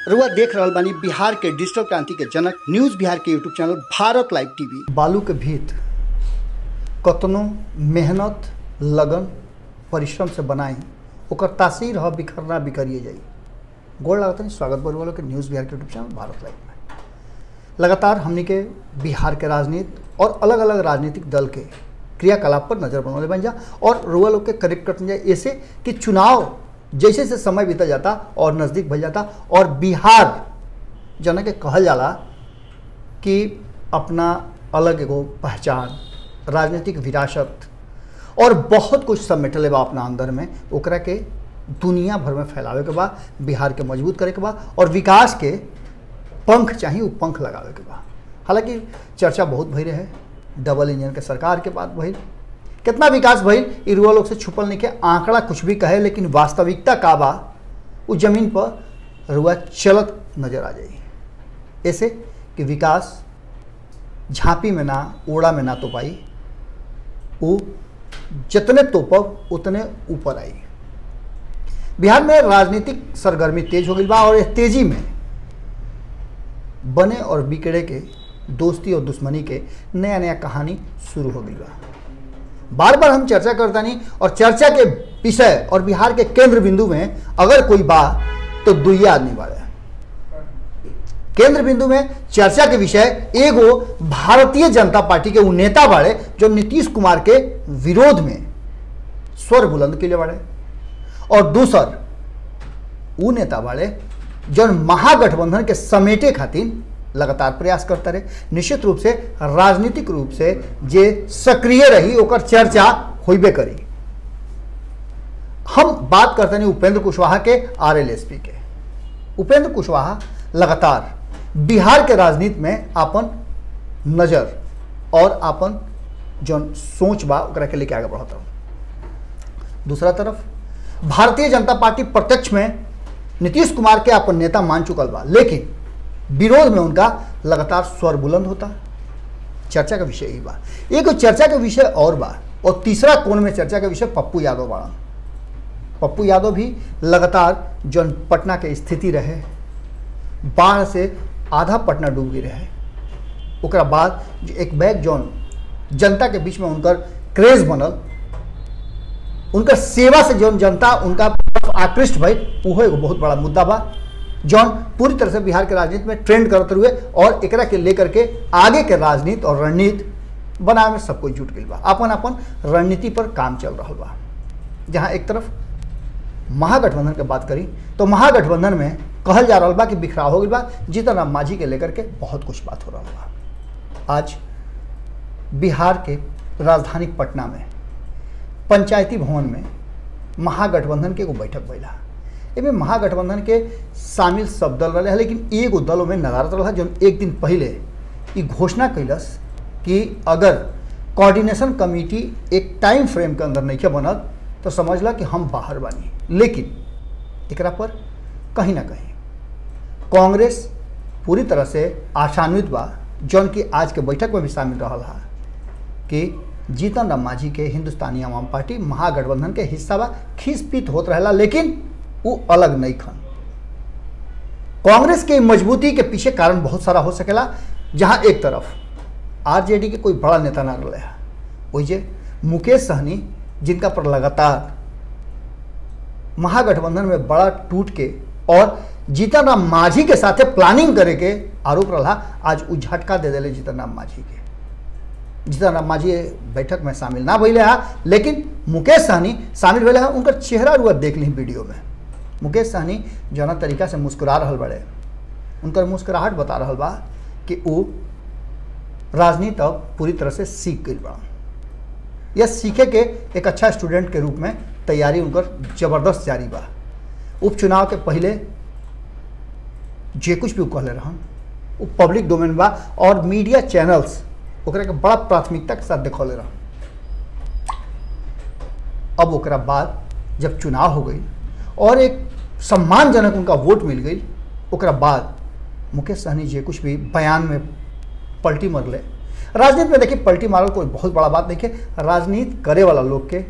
रुआ देख रहल बानी बिहार के डिजिटल क्रांति के जनक न्यूज बिहार के YouTube channel Bharat live TV बालू के भीत कतनो मेहनत लगन परिश्रम से बनाई ओकर तासीर ह बिखरना बिखरिए जाई गोड़ लागत नहीं स्वागत बरु वालों के न्यूज़ बिहार के यूट्यूब चैनल भारत लाइव में लगातार हमनी के बिहार के राजनीति और अलग अलग राजनीतिक दल के क्रियाकलाप पर नजर बनौले बन जा और रुआ लोग के करेक्ट करते जाए ऐसे कि चुनाव जैसे जैसे समय बीता जाता और नज़दीक भल जाता और बिहार जना के कहल जाला कि अपना अलग एगो पहचान राजनीतिक विरासत और बहुत कुछ समेटले बा अपना अंदर में ओकरा के दुनिया भर में फैलावे के बा बिहार के मजबूत करे के बा और विकास के पंख चाहिए वो पंख लगावे के बा हालांकि चर्चा बहुत भई रहे डबल इंजन के सरकार के बात भइल कितना विकास भइल इ रुआ लोग से छुपल नहीं के आंकड़ा कुछ भी कहे लेकिन वास्तविकता का बा उस जमीन पर रुआ चलत नजर आ जाई ऐसे कि विकास झांपी में ना ओड़ा में ना तो पाई वो जितने तोपब उतने ऊपर आई बिहार में राजनीतिक सरगर्मी तेज हो गई बा और इस तेजी में बने और बिगड़े के दोस्ती और दुश्मनी के नया नया कहानी शुरू हो गई बा बार बार हम चर्चा करता नहीं और चर्चा के विषय और बिहार के केंद्र बिंदु में अगर कोई बा तो दुइया आदमी बाड़े केंद्र बिंदु में चर्चा के विषय एगो भारतीय जनता पार्टी के उ नेता बाड़े जो नीतीश कुमार के विरोध में स्वर बुलंद के लिए बाड़े और दूसर उ नेता बाड़े जो महागठबंधन के समेटे खातिर लगातार प्रयास करता रहे निश्चित रूप से राजनीतिक रूप से जे सक्रिय रही ओकर चर्चा होबे करी हम बात करते नहीं उपेंद्र कुशवाहा के आरएलएसपी के उपेंद्र कुशवाहा लगातार बिहार के राजनीति में अपन नजर और अपन जौन सोच बा ओकरा के लेके आगे बढ़ता दूसरा तरफ भारतीय जनता पार्टी प्रत्यक्ष में नीतीश कुमार के अपन नेता मान चुकल बा लेकिन विरोध में उनका लगातार स्वर बुलंद होता चर्चा का विषय ही बा एक चर्चा का विषय और बा और तीसरा कोण में चर्चा का विषय पप्पू यादव बाड़ा पप्पू यादव भी लगातार जौन पटना के स्थिति रहे बाढ़ से आधा पटना डूब गई रहे ओकरा बाद जो एक बैग जौन जनता के बीच में उनकर क्रेज बनल उनकर सेवा से जौन जनता उनका आकृष्ट भई उहो एगो बहुत बड़ा मुद्दा बा जौन पूरी तरह से बिहार के राजनीति में ट्रेंड करते हुए और एकरा के लेकर के आगे के राजनीति और रणनीति बनावे में सब कोई जुट गई बा अपन अपन रणनीति पर काम चल रहा बा जहाँ एक तरफ महागठबंधन के बात करी तो महागठबंधन में कहल जा रहा बा कि बिखराव हो गई बा जीतन राम मांझी के लेकर के बहुत कुछ बात हो रहा बा आज बिहार के राजधानी पटना में पंचायती भवन में महागठबंधन के एगो बैठक भैला एमें महागठबंधन के शामिल सब दल रहे लेकिन एगो दल में नदारत रहा जो एक दिन पहले ये घोषणा कैलस कि अगर कोऑर्डिनेशन कमेटी एक टाइम फ्रेम के अंदर नहीं बनल तो समझला कि हम बाहर बानी लेकिन एकरा पर कहीं ना कहीं कांग्रेस पूरी तरह से आशान्वित बा जौन की आज के बैठक में भी शामिल रहा है कि जीतन राम मांझी के हिंदुस्तानी आवाम पार्टी महागठबंधन के हिस्सा बा खींच पीत होत रहेला लेकिन वो अलग नहीं खन कांग्रेस के मजबूती के पीछे कारण बहुत सारा हो सकेला जहां एक तरफ आरजेडी के कोई बड़ा नेता ना रहे है वही मुकेश सहनी जिनका पर लगातार महागठबंधन में बड़ा टूट के और जीतन राम मांझी के साथे प्लानिंग करे के आरोप रहा आज उ झटका दे दिले जीतन राम मांझी के जीतन राम मांझी बैठक में शामिल ना भैले है लेकिन मुकेश सहनी शामिल भैले है उनका चेहरा रुआ देख ली वीडियो में मुकेश सहनी जना तरीका से मुस्कुरा रहा बड़े उनकर मुस्कुराहट बता रहा बा कि वो राजनीति अब पूरी तरह से सीख गई बा यह सीखे के एक अच्छा स्टूडेंट के रूप में तैयारी उनकर जबरदस्त जारी बा उपचुनाव के पहले जे कुछ भी कहले रहन वो पब्लिक डोमेन बा और मीडिया चैनल्स ओकरा के बड़ा प्राथमिकता के साथ देखौले रहन अब ओकरा बाद जब चुनाव हो गई और एक सम्मानजनक उनका वोट मिल गई ओकरा बाद मुकेश सहनी जे कुछ भी बयान में पलटी मरले राजनीति में देखिए पलटी मारल कोई बहुत बड़ा बात नहीं है राजनीति करे वाला लोग के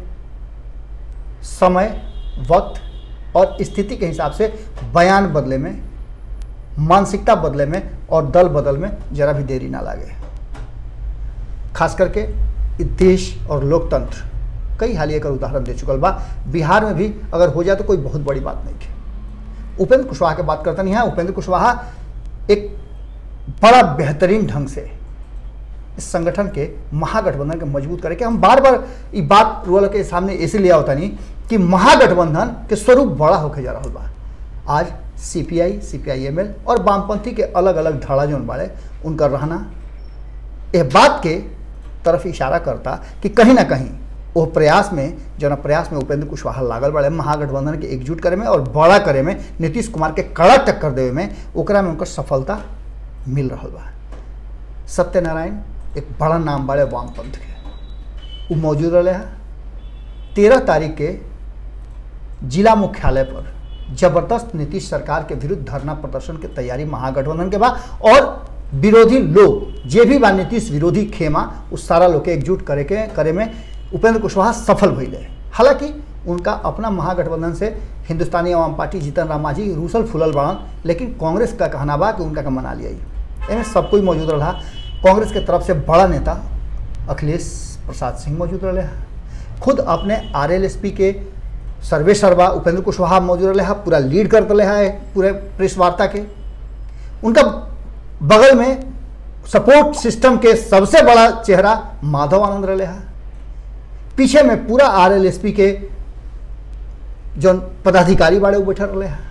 समय वक्त और स्थिति के हिसाब से बयान बदले में मानसिकता बदले में और दल बदल में जरा भी देरी ना लागे खास करके इ देश और लोकतंत्र कई हाल एकर उदाहरण दे चुकल बा बिहार में भी अगर हो जाए तो कोई बहुत बड़ी बात नहीं है उपेंद्र कुशवाहा के बात करते नहीं है उपेंद्र कुशवाहा एक बड़ा बेहतरीन ढंग से इस संगठन के महागठबंधन के मजबूत करे के हम बार बार ये बात रोल के सामने ऐसे लिया होता नहीं कि महागठबंधन के स्वरूप बड़ा होके जा रहा बा आज सीपीआई सीपीआईएमएल और वामपंथी के अलग अलग धड़ा जोन बाड़े उनका रहना यह बात के तरफ इशारा करता कि कहीं ना कहीं वो प्रयास में जौन प्रयास में उपेंद्र कुशवाहा लागल बड़े महागठबंधन के एकजुट करे में और बड़ा करे में नीतीश कुमार के कड़ा टक्कर देवे में ओकरा में उनकर सफलता मिल रहा बा सत्यनारायण एक बड़ा नाम बड़े वामपंथ के वो मौजूद रहे हैं तेरह तारीख के जिला मुख्यालय पर जबरदस्त नीतीश सरकार के विरुद्ध धरना प्रदर्शन के तैयारी महागठबंधन के बा और विरोधी लोग जे भी बा नीतीश विरोधी खेमा उस सारा लोग के एकजुट करे के करे में उपेंद्र कुशवाहा सफल भइले हालांकि उनका अपना महागठबंधन से हिंदुस्तानी आवाम पार्टी जीतन राम मांझी रूसल फुलल बड़न लेकिन कांग्रेस का कहना बा कि उनका का मना लिया एमें सब कोई मौजूद रहा कांग्रेस के तरफ से बड़ा नेता अखिलेश प्रसाद सिंह मौजूद रहे खुद अपने आर के सर्वे सर्वा उपेंद्र कुशवाहा मौजूद रहे पूरा लीड करते रहे है पूरे प्रेस वार्ता के उनका बगल में सपोर्ट सिस्टम के सबसे बड़ा चेहरा माधव आनंद रहे है पीछे में पूरा आर के जो पदाधिकारी बाड़े वो बैठा रहे हैं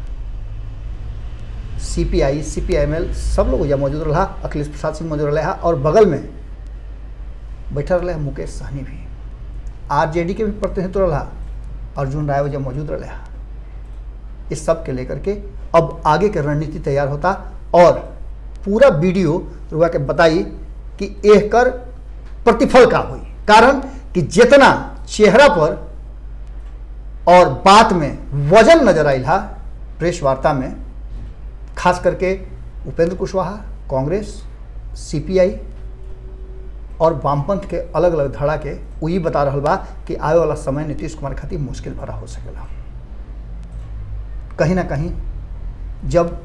C P I C P I am एल सब लोग यहाँ मौजूद रहा अखिलेश प्रसाद सिंह मौजूद रहा और बगल में बैठा रहे मुकेश सहनी भी आर जे डी के भी प्रतिनिधित्व रहा अर्जुन राय वजह मौजूद रहा इस सब के लेकर के अब आगे के रणनीति तैयार होता और पूरा वीडियो रुआ के बताई कि एह कर प्रतिफल का हुई कारण कि जितना चेहरा पर और बात में वजन नजर आई हा प्रेस वार्ता में खास करके उपेंद्र कुशवाहा कांग्रेस सीपीआई और वामपंथ के अलग अलग धड़ा के वही बता रहा बा कि आए वाला समय नीतीश कुमार खातिर मुश्किल भरा हो सकेला कहीं ना कहीं जब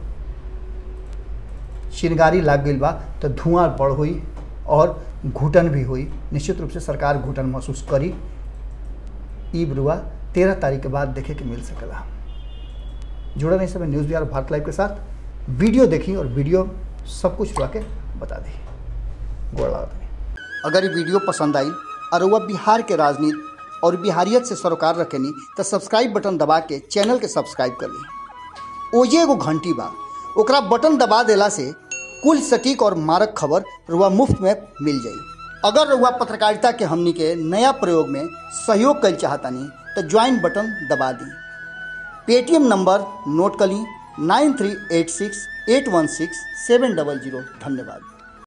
चिनगारी लाग गई बा तो धुआं बढ़ हुई और घुटन भी हुई निश्चित रूप से सरकार घुटन महसूस करी ई बरुआ तेरह तारीख के बाद देखे के मिल सकेला जुड़ा नहीं समय न्यूज़ बिहार भारत लाइव के साथ वीडियो देखी और वीडियो सब कुछ रुआ के बता दी गोड़ लागत अगर ये वीडियो पसंद आई और वह बिहार के राजनीति और बिहारियत से सरोकार रखेनी तो सब्सक्राइब बटन दबा के चैनल के सब्सक्राइब कर ली ओजे एगो घंटी बा ओकरा बटन दबा देला से कुल सटीक और मारक खबर रुआ मुफ्त में मिल जाई अगर रुआ पत्रकारिता के हमनी के नया प्रयोग में सहयोग कर चाहतानी तो ज्वाइन बटन दबा दी पेटीएम नंबर नोट कर ली nine three eight six eight one six seven double zero धन्यवाद